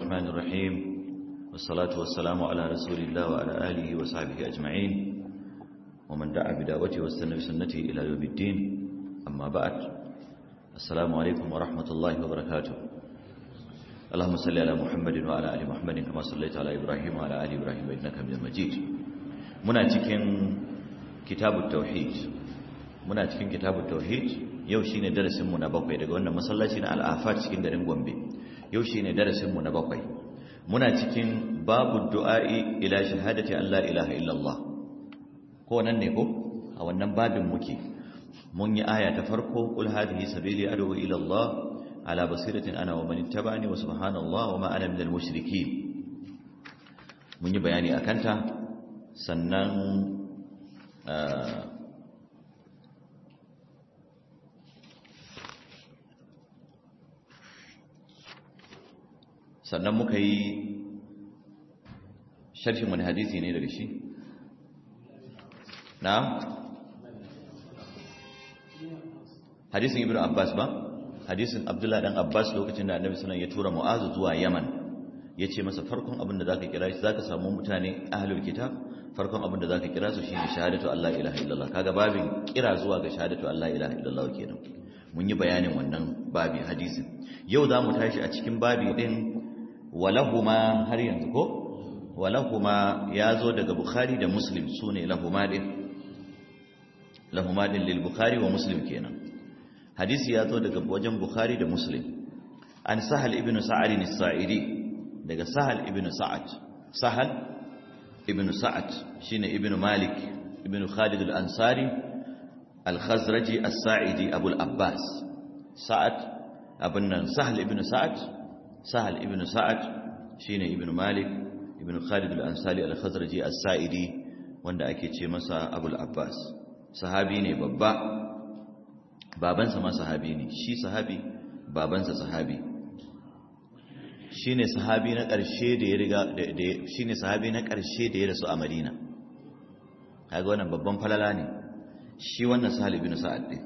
الرحمن الرحيم والصلاة والسلام على رسول الله وعلى آله وصحبه أجمعين ومن دعا بدعوته واستنى بسنته إلى يوم الدين أما بعد السلام عليكم ورحمة الله وبركاته اللهم صل على محمد وعلى آل محمد كما صليت على إبراهيم وعلى آل إبراهيم إنك حميد مجيد muna cikin kitabut tauhid muna cikin kitabut tauhid yau shine darasin mu na bakwai daga wannan masallaci na al-afat cikin garin Gombe yau shine darasin mu na bakwai muna cikin babu du'a'i ila shahadati an la ilaha illallah ko nan ne ko a wannan babin muke mun yi aya ta farko qul hadhihi sabili ad'u ila Allah ala basiratin ana wa man ittaba'ani wa subhanallah wa ma ana minal mushrikeen mun yi bayani akan ta sannan sannan muka yi sharhin wani hadisi ne daga shi na hadisin ibn abbas ba hadisin abdullahi dan abbas lokacin da annabi sallallahu ya tura mu'azu zuwa yaman ya ce masa farkon abin da zaka kira shi zaka samu mutane ahlul kitab farkon abin da zaka kira su shine shahadatu allah ilaha illallah kaga babin kira zuwa ga shahadatu allah ilaha illallah kenan mun yi bayanin wannan babi hadisin yau za mu tashi a cikin babi din walahuma har yanzu ko walahuma ya zo daga bukhari da muslim su ne lahuma din lahuma din lil bukhari wa muslim kenan hadisi ya zo daga wajen bukhari da muslim an sahal ibn sa'ad as-sa'idi daga sahal ibn sa'ad sahal ibn sa'ad shine ibn malik ibn khalid al-ansari al-khazraji as-sa'idi abul abbas sa'ad abun nan sahal ibn sa'ad sahal ibn sa'ad shine ibn malik ibn khalid al-ansari al-khazraji as-sa'idi wanda ake ce masa abul abbas sahabi ne babba babansa ma sahabi ne shi sahabi babansa sahabi shine sahabi na ƙarshe da ya riga shine sahabi na ƙarshe da ya rasu a Madina kaga wannan babban falala ne shi wannan sahal ibn sa'ad din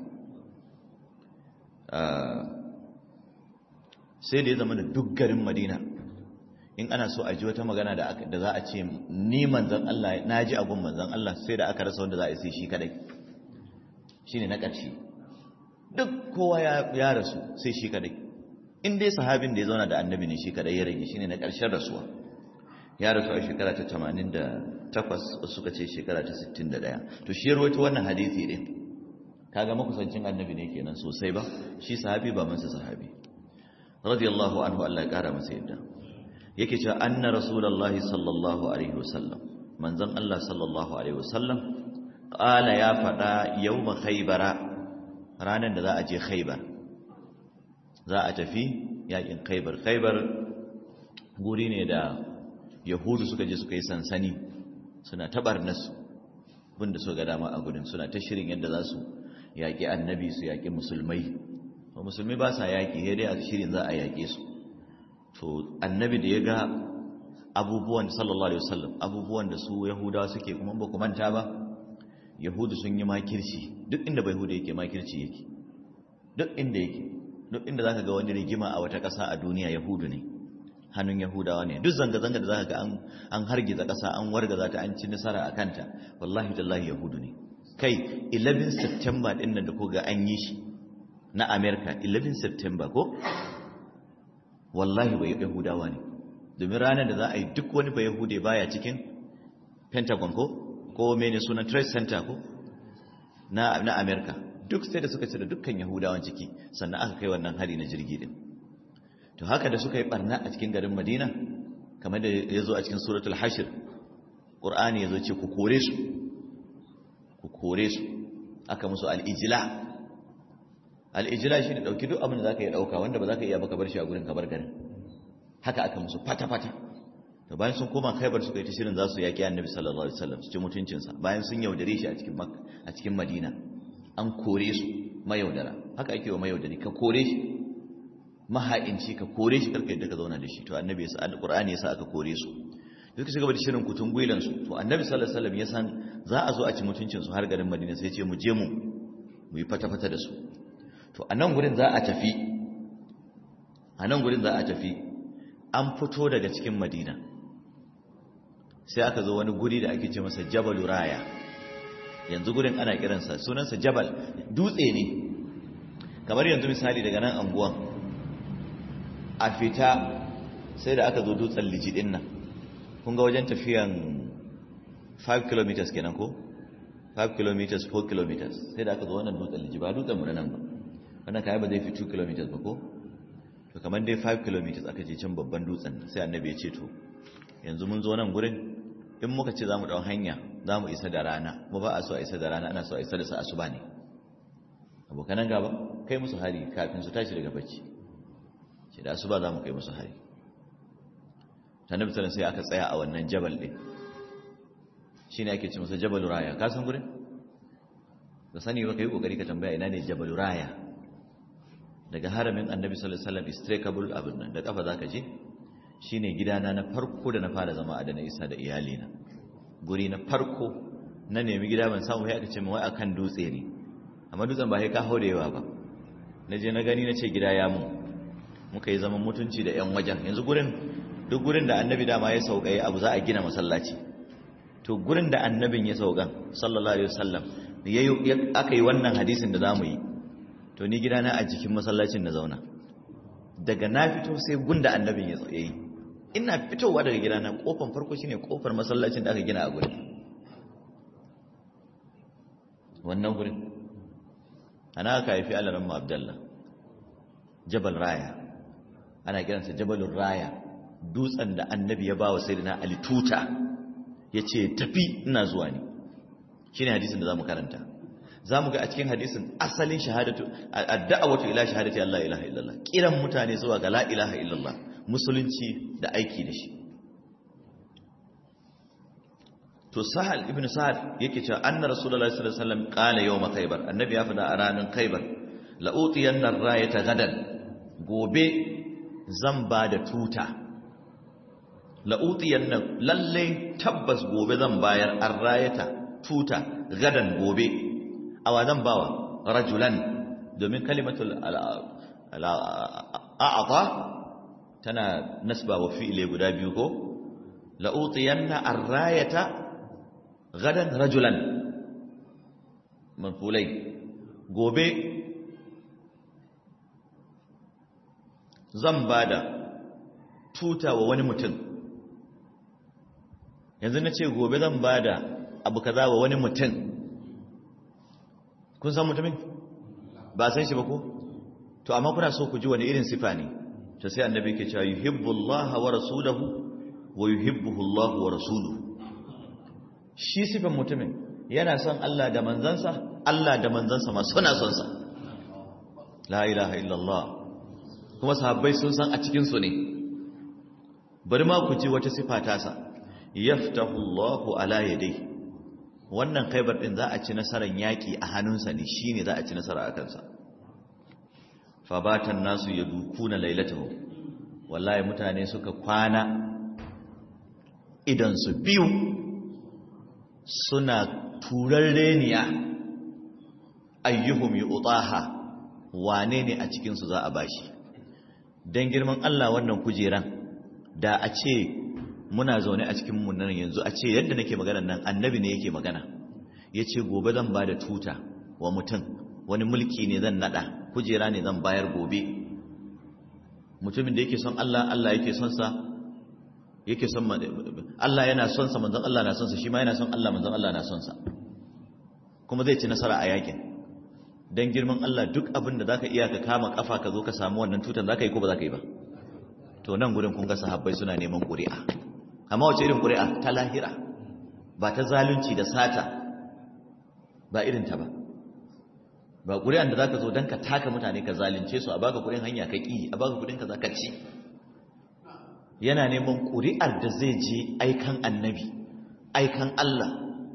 sai da ya zama da duk garin madina in ana so a ji wata magana da za a ce ni manzan Allah na ji abun manzan Allah sai da aka rasa wanda za a sai shi kadai shi ne na ƙarshe duk kowa ya rasu sai shi kadai in dai sahabin da ya zauna da annabi ne shi kadai ya rage shi ne na ƙarshen rasuwa ya rasu a shekara ta 88 wasu suka ce shekara ta 61 to shi ya rawaito wannan hadisi din kaga makusancin annabi ne kenan sosai ba shi sahabi ba mansa sahabi radiyallahu anhu Allah ya kara masa yadda yake cewa anna rasulullahi sallallahu alaihi wasallam manzon Allah sallallahu alaihi wasallam qala ya fada yawma khaybara ranan da za a je khaybar za a tafi yakin khaybar khaybar guri ne da yahudu suka je suka yi sansani suna tabarnasu bunda so ga dama a gudun suna ta shirin yadda za su yaƙi annabi su yaƙi musulmai ba musulmi ba sa yaƙi ya dai a shirin za a yaƙe su to annabi da ya ga abubuwan sallallahu alaihi wasallam abubuwan da su yahudawa suke kuma ba ku manta ba yahudu sun yi makirci duk inda bai hudu yake makirci yake duk inda yake duk inda zaka ga wani rigima a wata ƙasa a duniya yahudu ne hannun yahudawa ne duk zanga-zanga da zaka ga an an hargiza ƙasa an wargaza ta an ci nasara a kanta wallahi tallahi yahudu ne kai 11 september din nan da ko ga an yi shi na america 11 september ko wallahi bai yahudawa ne domin ranar da za a yi duk wani bai yahude baya cikin pentagon ko ko mene sunan trade center ko na na america duk sai da suka cire dukkan yahudawan ciki sannan aka kai wannan hari na jirgi din to haka da suka yi barna a cikin garin madina kamar da ya zo a cikin suratul hashir qur'ani ya zo ce ku kore su ku kore su aka musu al'ijila al'ijila shi ne ɗauki duk abin da za ka yi ɗauka wanda ba za ka iya baka bar shi a gurin kabar garin haka aka musu fata-fata da bayan sun koma khaibar suka yi ta shirin za su yaƙi annabi sallallahu alaihi wasallam su ci mutuncinsa bayan sun yaudare shi a cikin a cikin madina an kore su mayaudara haka ake wa mayaudari ka kore shi maha'inci ka kore shi karka yadda ka zauna da shi to annabi ya sa alqur'ani ya sa aka kore su duk su gaba da shirin kutun gwilansu to annabi sallallahu alaihi wasallam ya san za a zo a ci mutuncinsu har garin madina sai ce mu je mu mu yi fata-fata da su to a nan gurin za a tafi a nan gurin za a tafi an fito daga cikin madina sai aka zo wani guri da ake ce masa jabalu raya yanzu gurin ana kiransa sunansa jabal dutse ne kamar yanzu misali daga nan anguwan a fita sai da aka zo dutsen lijidin nan kun ga wajen tafiyan 5 km kenan ko 5 km 4 km sai da aka zo wannan dutsen liji ba dutsen mu nan ba wannan kai ba zai fi 2 km ba ko to kamar dai 5 km aka je can babban dutsen sai annabi ya ce to yanzu mun zo nan gurin in muka ce zamu dau hanya zamu isa da rana mu ba a so a isa da rana ana so a isa da sa asuba ne abokanan gaba kai musu hari kafin su tashi daga bacci ce da asuba zamu kai musu hari annabi sallallahu sai aka tsaya a wannan jabal din shine ake ce masa jabal raya ka san gurin da sani ba kai kokari ka tambaya ina ne jabal raya daga haramin annabi sallallahu alaihi wasallam istrekable abin nan da kafa zaka je shine gidana na farko da na fara zama a da na isa da iyalina guri na farko na nemi gida ban samu sai aka ce wai akan dutse ne amma dutsen ba sai ka haure yawa ba na je na gani na ce gida ya mun muka yi zaman mutunci da yan wajen yanzu gurin duk gurin da annabi dama ya sauka ya abu za a gina masallaci to gurin da annabin ya saukan sallallahu alaihi wasallam aka yi wannan hadisin da zamu yi to ni gidana a jikin masallacin na zauna daga na fito sai gunda annabin ya yi ina fitowa daga gidana kofar farko shine kofar masallacin da aka gina a gurin wannan gurin ana aka haifi alaran mu abdallah jabal raya ana kiransa jabalun raya dutsen da annabi ya ba wa sayyidina ali tuta ya ce tafi ina zuwa ne shi ne hadisin da za mu karanta za mu ga a cikin hadisin asalin shahadatu adda'awatu ila shahadati Allah ilaha illallah kiran mutane zuwa ga la ilaha illallah musulunci da aiki da shi to sahal ibn sa'ad yake cewa anna rasulullahi sallallahu alaihi wasallam qala yawm khaybar annabi ya fada a ranar khaybar la utiyanna rayata gadan gobe zan ba da tuta la'utiyan nan lallai tabbas gobe zan bayar an rayata tuta gadan gobe awa zan bawa rajulan domin kalimatul a'ata tana nasba wa fi'ile guda biyu ko la'utiyan na an rayata gadan rajulan manfulai gobe zan ba da tuta wa wani mutum yanzu na ce gobe zan ba da abu kaza wa wani mutum kun san mutumin ba san shi ba ko to amma kuna so ku ji wani irin sifa ne to sai annabi ke cewa yuhibbullaha wa rasuluhu wa yuhibbuhu Allah wa rasuluhu shi sifan mutumin yana son Allah da manzansa Allah da manzansa ma suna son sa la ilaha illallah kuma sahabbai sun san a cikin su ne bari ma ku ji wata sifa tasa yaftahu Allahu ala yadayhi wannan khaybar din za a ci nasarar yaki a hannunsa ne shine za a ci nasara a kansa fa batan nasu yadukuna lailatahu wallahi mutane suka kwana idan su biyu suna turarreniya ayyuhum yu'taha wane ne a cikin su za a bashi dan girman Allah wannan kujeran da a ce muna zaune a cikin nan yanzu a ce yadda nake magana nan annabi ne yake magana ya ce gobe zan ba da tuta wa mutum wani mulki ne zan nada kujera ne zan bayar gobe mutumin da yake son Allah Allah yake son sa yake son Allah yana son sa manzon Allah na son sa shi ma yana son Allah manzon Allah na son sa kuma zai ci nasara a yakin dan girman Allah duk abin da zaka iya ka kama kafa ka zo ka samu wannan tutan zaka yi ko ba zaka yi ba to nan gurin kun ga sahabbai suna neman ƙuri'a amma wace irin ƙuri'a ta lahira ba ta zalunci da sata ba irin ta ba ba ƙuri'an da zaka zo dan ka taka mutane ka zalunce su a baka kuɗin hanya ka ƙi a baka kuɗin ka za ka ci yana neman ƙuri'ar da zai je aikan annabi aikan Allah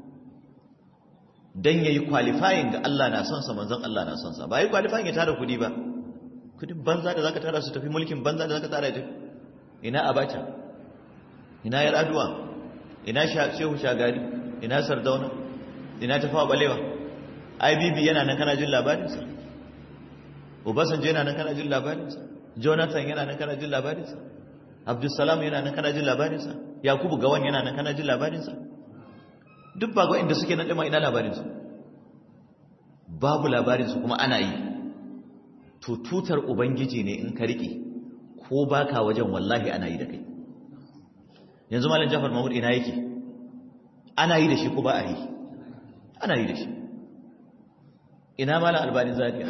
dan yayi qualifying ga Allah na son sa manzon Allah na son sa ba yi qualifying ya tara kuɗi ba kudin banza da zaka tara su tafi mulkin banza da zaka tara tafi ina abacha ina yar aduwa ina shehu shagari ina sardauna ina tafawa balewa ibb yana nan kana jin labarinsa obasanjo yana nan kana jin labarinsa jonathan yana nan kana jin labarinsa abdulsalam yana nan kana jin labarinsa yakubu gawan yana nan kana jin labarinsa duk ba inda suke nan ɗima ina labarinsu babu labarinsu kuma ana yi to tutar ubangiji ne in ka riƙe ko baka wajen wallahi ana yi da kai yanzu malam jafar mahmud ina yake ana yi da shi ko ba a yi ana yi da shi ina malam albani zaria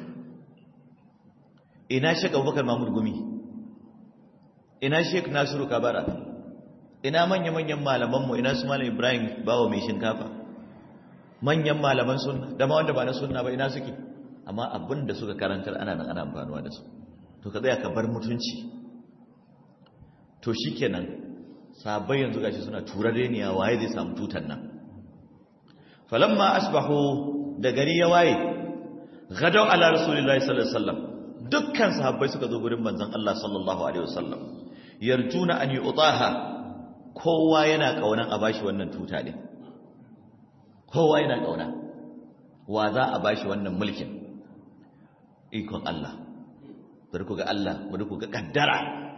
ina shek abubakar mahmud gumi ina shek nasiru kabara ina manya-manyan malamanmu ina su malam ibrahim bawa mai shinkafa manyan malaman sunna da ma wanda ba na sunna ba ina suke amma abin da suka karantar ana nan ana amfanuwa da su to ka tsaya ka bar mutunci to shikenan sabai yanzu gashi suna turare ne waye zai samu tutan nan falamma asbahu da gari ya waye gadau ala rasulillahi sallallahu alaihi wasallam dukkan sahabbai suka zo gurin manzon Allah sallallahu alaihi wasallam yarjuna an yu'taha kowa yana kaunan a bashi wannan tuta din kowa yana kauna wa za a bashi wannan mulkin ikon Allah bari ku ga Allah bari ku ga kaddara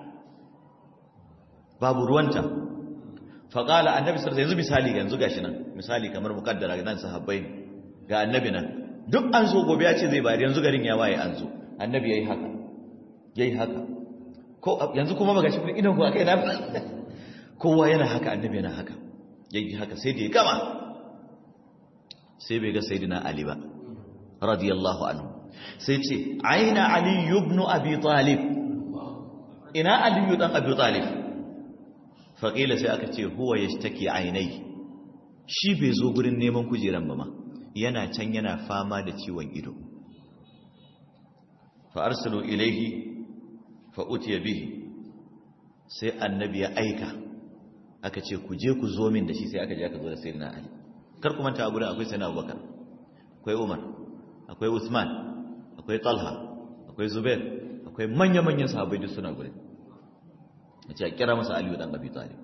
babu ruwanta faƙala annabi sarsa yanzu misali yanzu gashi nan misali kamar mukaddara nan sahabbai ga annabi nan duk an so gobe ya ce zai bari yanzu garin ya waye an zo annabi yayi haka yayi haka ko yanzu kuma ba gashi idan ku akai na kowa yana haka annabi yana haka yayi haka sai da ya gama sai bai ga sayyidina ali ba radiyallahu anhu sai ce aina ali ibn abi talib ina ali dan abi talib faƙila sai aka ce huwa ya take ainai shi bai zo gurin neman kujeran ba ma yana can yana fama da ciwon ido fa'arsalu ilaihi fa'utiya bihi sai annabi ya aika aka ce ku je ku zo min da shi sai aka je aka zo da sayyidina ali kar ku manta a gurin akwai sayyidina abubakar akwai umar akwai usman akwai talha akwai zubair akwai manya-manyan sahabbai duk suna gurin ya ce a kira masa aliyu dan abi talib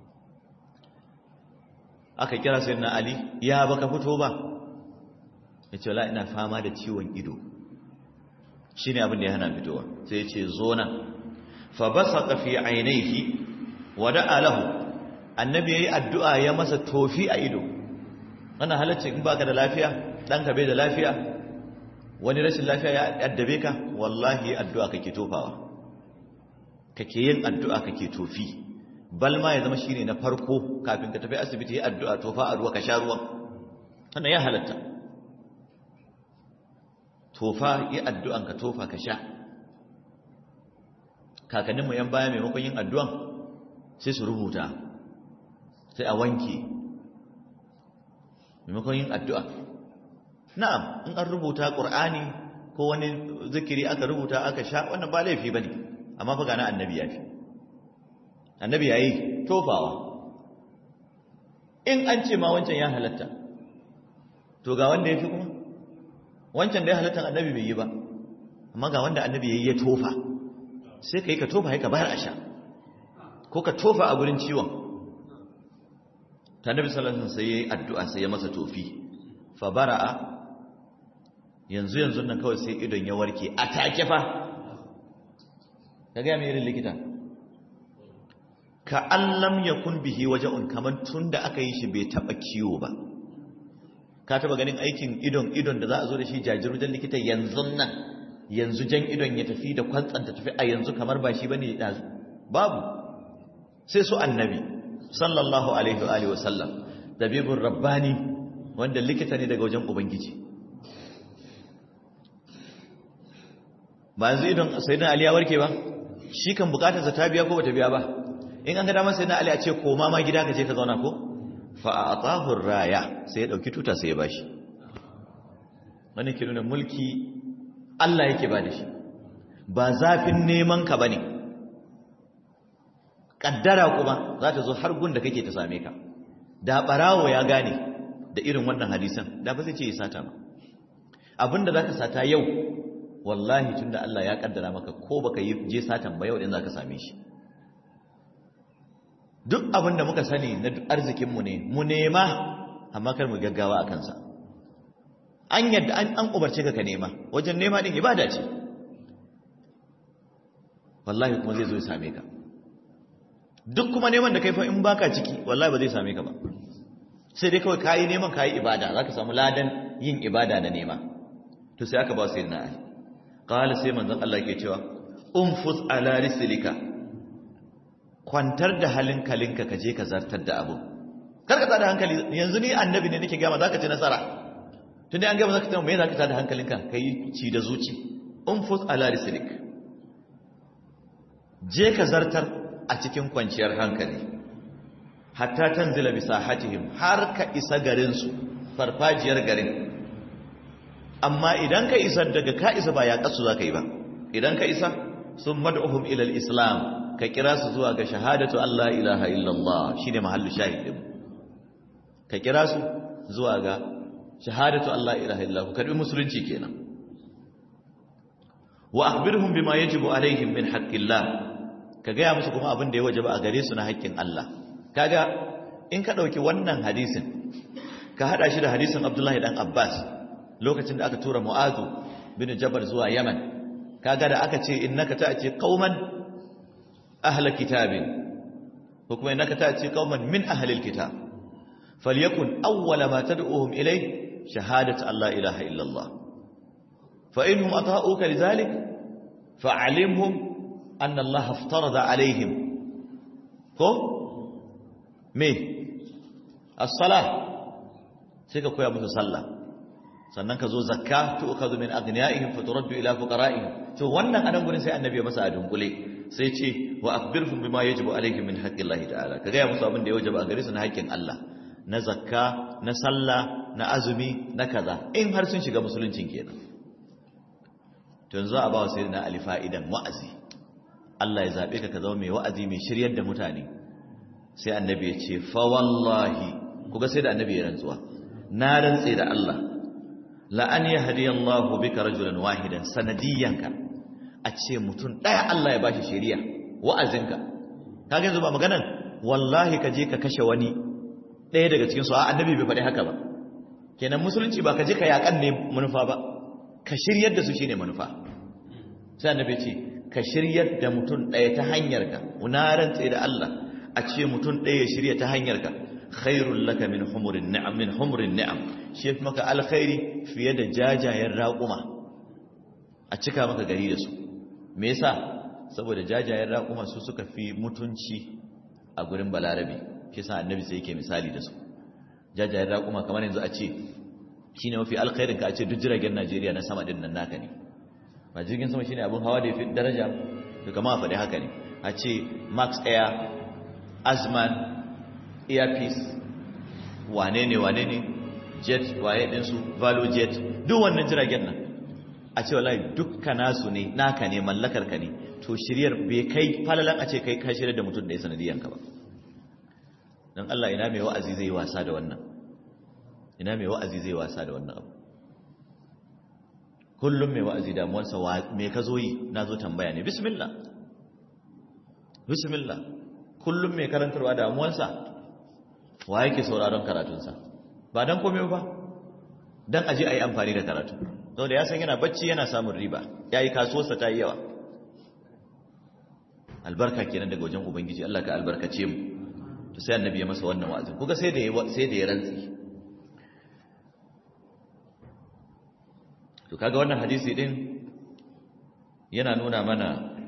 aka kira sai na ali ya baka fito ba ya ce la ina fama da ciwon ido shi ne abin da ya hana fitowa sai ya ce zo nan fa basaqa fi ainihi wa da'a lahu annabi yayi addu'a ya masa tofi a ido wannan halacce in baka da lafiya ɗanka bai da lafiya wani rashin lafiya ya addabe ka wallahi addu'a kake tofawa kake yin addu'a kake tofi bal ma ya zama shine na farko kafin ka tafi asibiti yi addu'a tofa a ruwa ka sha ruwan wannan ya halatta tofa yi addu'an ka tofa ka sha kakanninmu yan baya maimakon yin addu'an sai su rubuta sai a wanke maimakon yin addu'a na'am in an rubuta ƙur'ani ko wani zikiri aka rubuta aka sha wannan ba laifi ba ne amma fa gana annabi ya fi annabi ya yi tofawa in an ce ma wancan ya halatta to ga wanda ya fi kuma wancan da ya halatta annabi bai yi ba amma ga wanda annabi ya yi ya tofa sai ka yi ka tofa ka bayar a sha ko ka tofa a gurin ciwon ta nabi sallallahu alaihi sai ya yi addu'a sai ya masa tofi fa bara'a yanzu yanzu nan kawai sai idon ya warke a take fa ka gaya mai irin likita ka an lam yakun bihi waje'un kamar tun da aka yi shi bai taba kiwo ba ka taba ganin aikin idon idon da za a zo da shi jajirwajen likita yanzu nan yanzu jan idon ya tafi da kwantsanta tafi a yanzu kamar ba shi bane da babu sai su annabi sallallahu alaihi wa alihi wasallam dabibur rabbani wanda likita ne daga wajen ubangiji ba yanzu idon sayyidina ali ya warke ba shi kan bukatar sa ta biya ko bata biya ba in an ga damar sayyidina ali a ce koma ma gida ka je ka zauna ko fa a'tahu raya sai ya dauki tuta sai ya bashi wani ke nuna mulki Allah yake ba da shi ba zafin neman ka bane kaddara kuma za ta zo har gun da kake ta same ka da barawo ya gane da irin wannan hadisan da ba zai ce ya sata ba abinda zaka sata yau wallahi tunda Allah ya kaddara maka ko baka yi je satan ba yau din zaka same shi duk abinda muka sani na arzikin mu ne mu nema amma kar mu gaggawa a kansa an yadda an an umarce ka ka nema wajen nema din ibada ce wallahi kuma zai zo ya same ka duk kuma neman da kai fa in baka ciki wallahi ba zai same ka ba sai dai kawai kayi neman kayi ibada zaka samu ladan yin ibada da nema to sai aka ba sai na ali qala sai manzon Allah yake cewa unfus ala rislika kwantar da halinkalinka ka je ka zartar da abu kar ka tada hankali yanzu ni annabi ne nake gama zaka ci nasara tunda an gama zaka tana me zaka tada hankalinka kai ci da zuci unfus ala rislik je ka zartar a cikin kwanciyar hankali hatta tanzila bi sahatihim har ka isa garin su farfajiyar garin amma idan ka isa daga ka isa ba ya kasu zaka yi ba idan ka isa sun mad'uhum ila al-islam ka kira su zuwa ga shahadatu Allah ilaha illallah shine mahallu shahidin ka kira su zuwa ga shahadatu Allah ilaha illallah ku karbi musulunci kenan wa akhbirhum bima yajibu alaihim min haqqillah ka gaya musu kuma abin da ya wajaba a gare su na haƙƙin Allah kaga in ka dauki wannan hadisin ka hada shi da hadisin Abdullahi dan Abbas lokacin da aka tura Mu'azu bin Jabal zuwa Yaman kaga da aka ce innaka ta'ti qauman ahla kitabin ko kuma innaka ta'ti qauman min ahli alkitab falyakun awwala ma tad'uhum ilay shahadatu alla ilaha illa Allah fa inhum ata'uka lidhalik fa'alimhum anna Allah aftarada alaihim ko me as-salah sai ka koya musu sallah sannan ka zo zakka tu'khadhu min aghniyaihim faturaddu ila fuqara'ihim to wannan anan gurin sai annabi ya masa a dunkule sai ce wa akhbirhum bima yajibu alaihim min haqqillahi ta'ala ka ga musu abin da ya wajaba a gare su na haƙƙin Allah na zakka na sallah na azumi na kaza in har sun shiga musuluncin kenan to yanzu a ba wa sayyidina ali fa'idan wa'azi Allah ya zabe ka ka zama mai wa'azi mai shiryar da mutane sai annabi ya ce fa wallahi kuga sai da annabi ya rantsuwa na rantse da Allah la'an ya hadiyallahu bika rajulan wahidan sanadiyanka a ce mutum ɗaya Allah ya bashi shari'a wa'azinka kaga yanzu ba maganan wallahi ka je ka kashe wani ɗaya daga cikin su a annabi bai faɗi haka ba kenan musulunci ba ka je ka yakan ne manufa ba ka shiryar da su shine manufa sai annabi ce ka shiryar da mutum ɗaya ta hanyarka na rantse da Allah a ce mutum ɗaya ya shirya ta hanyarka khairul laka min humurin ni'am min humurin ni'am shi yafi maka alkhairi fiye da jajayen raƙuma a cika maka gari da su me yasa saboda jajayen raƙuma su suka fi mutunci a gurin balarabe shi yasa annabi sai yake misali da su jajayen raƙuma kamar yanzu a ce shine mafi alkhairin ka a ce duk jiragen Najeriya na sama din nan naka ne ba jirgin sama shine abin hawa da yafi daraja to kamar a faɗi haka ne a ce Max Air Azman Airpeace wane ne wane ne jet waye ɗinsu valo jet duk wannan jiragen nan a ce wallahi dukkan nasu ne naka ne mallakar ka ne to shiryar bai kai falalan a ce kai ka shirya da mutum da ya sanadiyanka ba don Allah ina mai wa'azi zai wasa da wannan ina mai wa'azi zai wasa da wannan abu kullum mai wa'azi damuwarsa me ka zo yi na zo tambaya ne bismillah bismillah kullum mai karantarwa damuwarsa wa yake sauraron karatunsa ba don komai ba don aji a yi amfani da karatu sau da ya san yana bacci yana samun riba ya yi kasuwarsa ta yi yawa albarka kenan daga wajen ubangiji Allah ka albarkace mu to sai annabi ya masa wannan wa'azin kuga sai da sai da ya rantsi to kaga wannan hadisi din yana nuna mana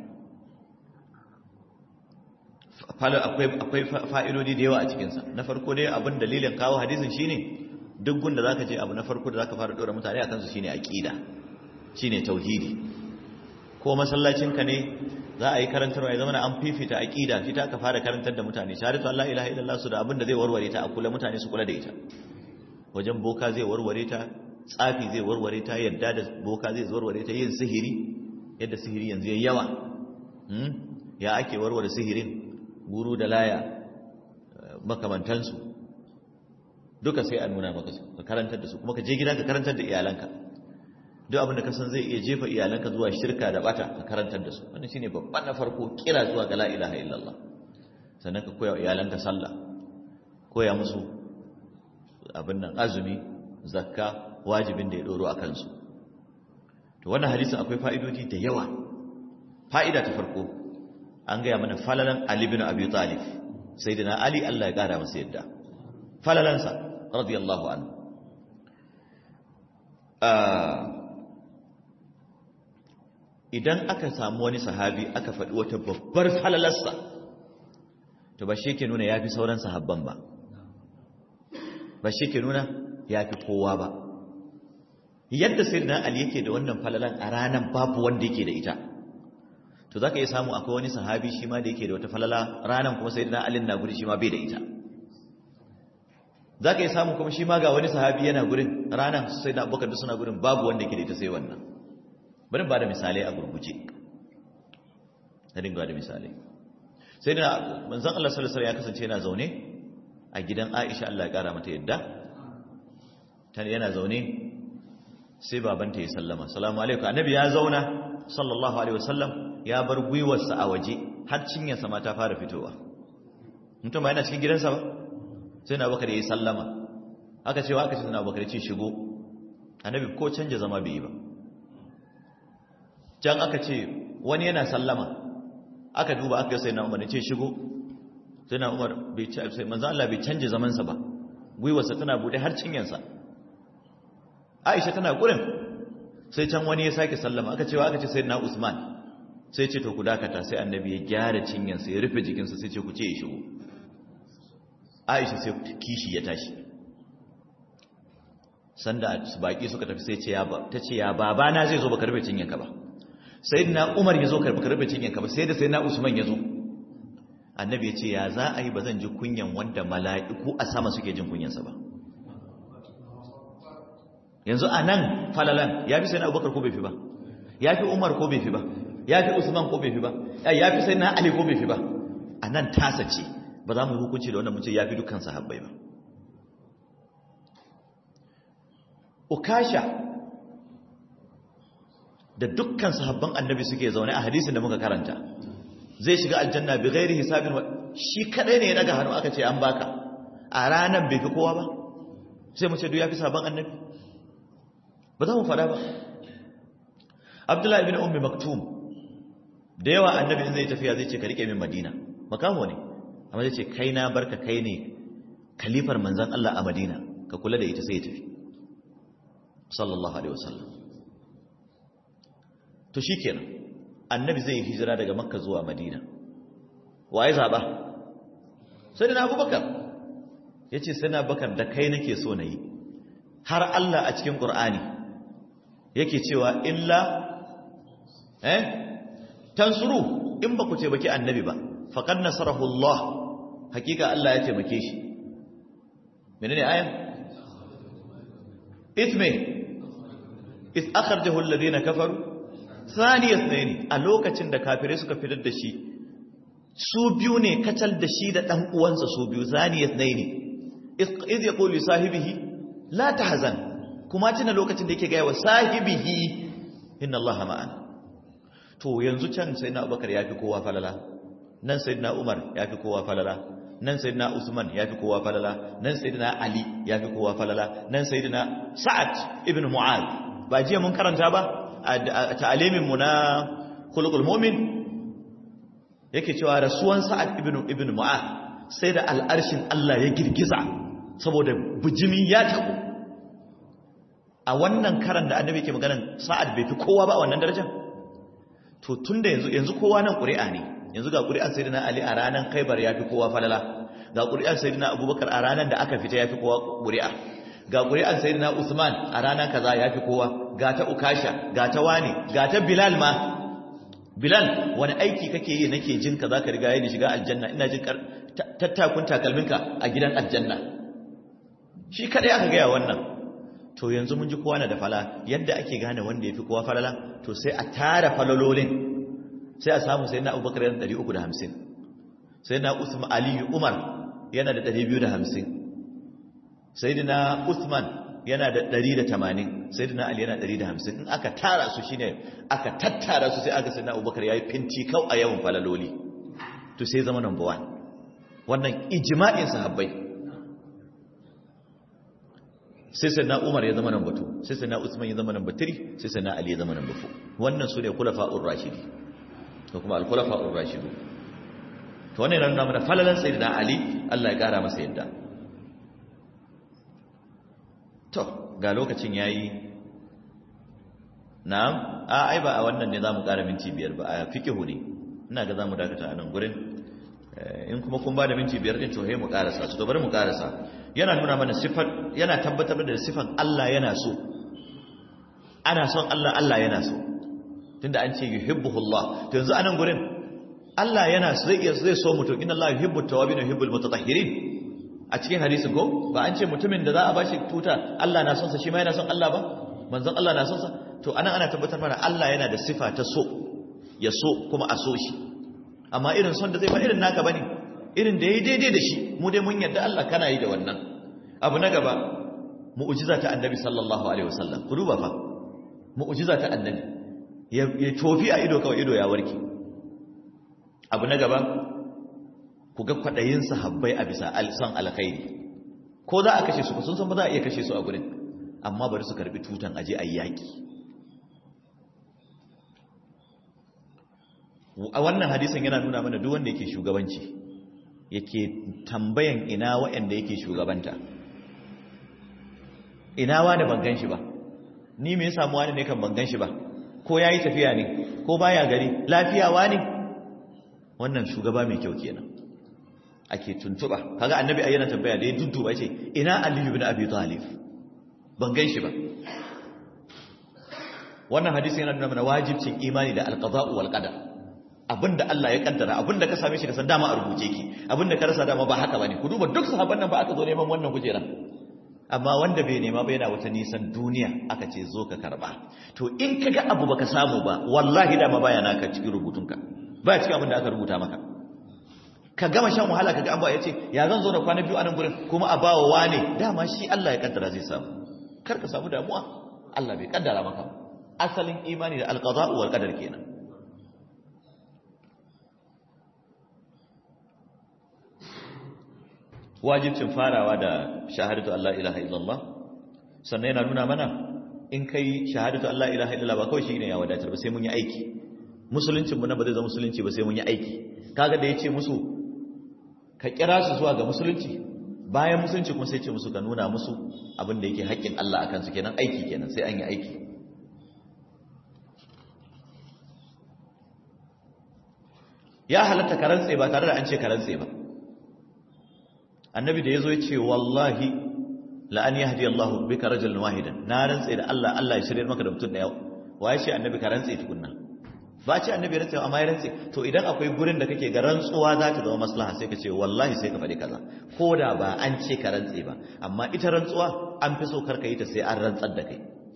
akwai fa'idodi da yawa a cikinsa na farko dai abin dalilin kawo hadisin shine duk gunda zaka je abu na farko da zaka fara dora mutane akan su shine aqida shine tauhidi ko masallacinka ne za a yi karantarwa ya zama an fifita aqida shi ta ka fara karantar da mutane shahadatu Allah ilaha illallah su da abin da zai warware ta a kula mutane su kula da ita wajen boka zai warware ta tsafi zai warware ta yadda da boka zai warware ta yin sihiri yadda sihiri yanzu yayi yawa ya ake warware sihirin guru da laya makamantansu duka sai a nuna maka su ka karantar da su kuma ka je gida ka karantar da iyalanka duk abin da ka san zai iya jefa iyalanka zuwa shirka da bata ka karantar da su wannan shine babban na farko kira zuwa ga la ilaha illallah sannan ka koya iyalanka sallah koya musu abin nan azumi zakka wajibin da ya doro a kansu to wannan hadisin akwai fa'idodi da yawa fa'ida ta farko an gaya mana falalan Ali bin Abi Talib sayyidina Ali Allah ya kara masa yadda falalansa radiyallahu anhu idan aka samu wani sahabi aka faɗi wata babbar falalarsa to ba shi ke nuna ya fi sauran sahabban ba ba shi ke nuna ya fi kowa ba yadda sayyidina Ali yake da wannan falalan a ranar babu wanda yake da ita to zaka iya samu akwai wani sahabi shi ma da yake da wata falala ranan kuma sayyidina Ali na guri shi ma bai da ita zaka iya samu kuma shi ma ga wani sahabi yana gurin ranan sayyidina Abubakar da suna gurin babu wanda yake da ita sai wannan bari ba da misalai a gurguje na dinga da misalai sayyidina manzon Allah sallallahu alaihi wasallam ya kasance yana zaune a gidan Aisha Allah ya kara mata yadda tan yana zaune sai babanta ya sallama salamu alaikum annabi ya zauna sallallahu alaihi wasallam ya bar gwiwarsa a waje har cinyarsa ma ta fara fitowa mutum ba yana cikin gidansa ba sai na bakar ya yi sallama aka ce wa aka ce na bakar ce shigo annabi ko canja zama bai yi ba can aka ce wani yana sallama aka duba aka sai na umar ce shigo sai na umar bai ci sai manzo Allah bai canja zamansa ba gwiwarsa tana bude har cinyarsa Aisha tana gurin sai can wani ya sake sallama aka cewa aka ce sai na Usman sai ce to ku dakata sai annabi ya gyara cinyansa ya rufe jikinsa sai ce ku ce ya shigo Aisha sai kishi ya tashi sanda baki suka tafi sai ce ya ba ta ce ya baba na zai zo baka rufe cinyanka ba sayyidina Umar ya zo ka rufe cinyanka ba sai da sayyidina Usman ya zo annabi ya ce ya za a yi ba zan ji kunyan wanda mala'iku a sama suke jin kunyansa ba yanzu a nan falalan ya fi sai na abubakar ko bai fi ba ya fi umar ko bai fi ba ya fi usman ko bai fi ba ya fi sai na ali ko bai fi ba a nan tasa ce ba za mu hukunci da wannan mutum ya fi dukkan sahabbai ba ukasha da dukkan sahabban annabi suke zaune a hadisin da muka karanta zai shiga aljanna bi ghairi hisabin shi kadai ne ya daga hannu aka ce an baka a ranan bai fi kowa ba sai mu ce duk ya fi sahabban annabi ba za mu fada ba abdullahi bin ummi maktum da yawa annabi zai tafiya zai ce ka rike min madina makamo ne amma zai ce kai na barka kai ne kalifar manzan Allah a madina ka kula da ita sai ya tafi sallallahu alaihi wasallam to shikenan annabi zai yi hijira daga makka zuwa madina waye zaba sai da abubakar yace sai na bakar da kai nake so na yi har Allah a cikin Qur'ani yake cewa illa eh tansuru in ba ku ce baki annabi ba faqad nasarahu Allah hakika Allah ya taimake shi menene ayan isme is akhrajahu alladhina kafaru thani ithnain a lokacin da kafirai suka fitar da shi su biyu ne kacal da shi da dan uwansa su biyu thani ithnain iz yaqulu sahibihi la tahzan kuma tuna lokacin da yake gaya wa sahibihi inna Allah ma'ana to yanzu can sayyidina Abubakar yafi kowa falala nan sayyidina Umar yafi kowa falala nan sayyidina Usman yafi kowa falala nan sayyidina Ali yafi kowa falala nan sayyidina Sa'ad ibn Mu'adh ba jiya mun karanta ba a ta'alimin mu na khuluqul mu'min yake cewa rasuwan Sa'ad ibn ibn Mu'adh sai da al'arshin Allah ya girgiza saboda bujimi ya tabu a wannan karan da annabi ke maganan sa'ad bai fi kowa ba a wannan darajar to tunda yanzu yanzu kowa nan ƙuri'a ne yanzu ga ƙuri'an sayyidina ali a ranar khaibar ya fi kowa falala ga ƙuri'an sayyidina abubakar a ranar da aka fita ya fi kowa ƙuri'a ga ƙuri'an sayyidina usman a ranar kaza ya fi kowa ga ta ukasha ga ta wani ga ta bilal ma bilal wani aiki kake yi nake jin ka zaka riga yin shiga aljanna ina jin tattakun takalminka a gidan aljanna shi kadai aka gaya wannan to yanzu mun ji kowa na da fala yadda ake gane wanda ya fi kowa falala to sai a tara falalolin sai a samu sai na abubakar yana 350 sai na usman aliyu umar yana da 250 sai na usman yana da 180 sai na ali yana 150 in aka tara su shine aka tattara su sai aka sai na abubakar ya yi finti kau a yawan falaloli to sai zama number one wannan ijma'in sahabbai sai sai na umar ya zama nan batu sai sai na usman ya zama nan batiri sai sai na ali ya zama nan bafu wannan su ne kulafa'ur rashidi ko kuma al-kulafa'ur rashidu to wannan yana nuna mana falalan sayyidina ali Allah ya kara masa yadda to ga lokacin yayi na'am a ai ba a wannan ne zamu kara minti biyar ba a fikihu ne ina ga zamu dakata a nan gurin in kuma kun ba da minti biyar din to he mu karasa to bari mu karasa yana nuna mana sifar yana tabbatar da sifan Allah yana so ana son Allah Allah yana so tunda an ce yuhibbuhullah to yanzu anan gurin Allah yana so zai zai so mutum inna Allah yuhibbut tawabin wa yuhibbul mutatahhirin a cikin hadisin ko ba an ce mutumin da za a bashi tuta Allah na son sa shi ma yana son Allah ba manzon Allah na son sa to anan ana tabbatar mana Allah yana da sifa ta so ya so kuma a so shi amma irin son da zai ba irin naka bane irin da yayi daidai da shi mu dai mun yarda Allah kana yi da wannan abu na gaba mu'jiza ta annabi sallallahu alaihi wasallam ku duba fa mu'jiza ta annabi ya tofi a ido kawai ido ya warke abu na gaba ku ga kwadayin sahabbai a bisa son alkhairi ko za a kashe su sun san ba za a iya kashe su a gurin amma bari su karbi tutan aje ayi yaki a wannan hadisin yana nuna mana duk wanda yake shugabanci yake tambayan ina waɗanda yake shugabanta ina wani ban gan shi ba ni me ya samu wani ne kan ban gan shi ba ko yayi tafiya ne ko baya gari lafiya wani wannan shugaba mai kyau kenan ake tuntuba kaga annabi ayyana tambaya da ya dudduba yace ina ali ibn abi talib ban gan shi ba wannan hadisi yana nuna mana wajibcin imani da alqada'u wal qadar abinda Allah ya kaddara abinda ka same shi ka san dama a rubuce ki abinda ka rasa dama ba haka bane ku duba duk sahabban nan ba aka zo neman wannan kujera amma wanda bai nema ba yana wata nisan duniya aka ce zo ka karba to in kaga abu baka samu ba wallahi dama baya naka cikin rubutunka baya cikin abinda aka rubuta maka ka gama shan wahala kaga an ba yace ya zan zo da kwana biyu a nan gurin kuma a bawa wane dama shi Allah ya kaddara zai samu kar ka samu damuwa Allah bai kaddara maka asalin imani da alqada'u wal qadar kenan wajibcin farawa da shahadatu Allah ilaha illallah sannan yana nuna mana in kai shahadatu Allah ilaha illallah ba kawai shi ne ya wadatar ba sai mun yi aiki musuluncin mu na ba zai zama musulunci ba sai mun yi aiki kaga da yace musu ka kira su zuwa ga musulunci bayan musulunci kuma sai ce musu ka nuna musu abin da yake haƙƙin Allah akan su kenan aiki kenan sai an yi aiki ya halatta karantse ba tare da an ce karantse ba annabi da ya zo ya ce wallahi la'an ya hadi Allah bika rajulan wahidan na rantse da Allah Allah ya shirye maka da mutum daya waye ce annabi ka rantse tukunna ba ce annabi rantse amma ya rantse to idan akwai gurin da kake ga rantsuwa za ta zama maslaha sai ka ce wallahi sai ka faɗi kaza ko da ba an ce ka rantse ba amma ita rantsuwa an fi so karka yi ta sai an rantsar da kai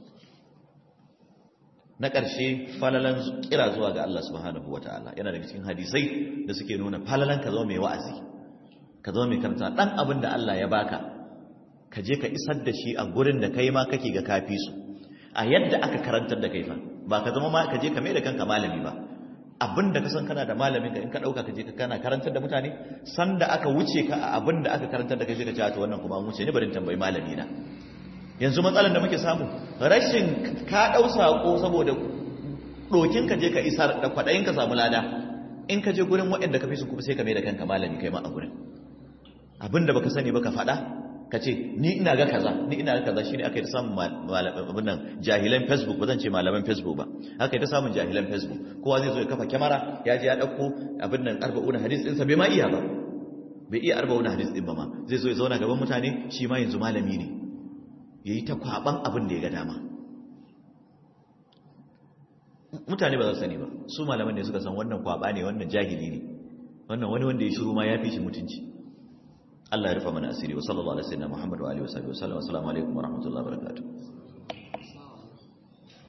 na ƙarshe falalan kira zuwa ga Allah subhanahu wataala yana daga cikin hadisai da suke nuna falalan ka zama mai wa'azi ka zama mai karanta dan abin da Allah ya baka ka je ka isar da shi a gurin da kai ma kake ga kafi su a yadda aka karantar da kai fa ba ka zama ma ka je ka mai da kanka malami ba abin da ka san kana da malamin ka in ka dauka ka je ka kana karantar da mutane san da aka wuce ka a abin da aka karantar da kai sai ka ce to wannan kuma an wuce ni bari tambayi malami na yanzu matsalar da muke samu rashin ka dau sako saboda dokin ka je ka isar da kwadayin ka samu lada in ka je gurin waɗanda ka fi su kuma sai ka mai da kanka malami kai ma a gurin abinda baka sani baka faɗa ka ce ni ina ga kaza ni ina ga kaza shine aka yi ta samun abin nan jahilan facebook ba zan ce malaman facebook ba aka yi ta samun jahilan facebook kowa zai zo ya kafa kyamara ya je ya ɗauko abin nan arba'una hadis ɗinsa bai ma iya ba bai iya arba'una hadis ɗin ba ma zai zo ya zauna gaban mutane shi ma yanzu malami ne ya yi ta kwaɓan abin da ya ga dama mutane ba za su sani ba su malaman ne suka san wannan kwaɓa ne wannan jahili ne wannan wani wanda ya shiru ma ya fi shi mutunci Allah ya rufa mana asiri wa sallallahu alaihi wa sallam Muhammad wa alihi wa sahbihi wa sallam assalamu alaikum wa rahmatullahi wa barakatuh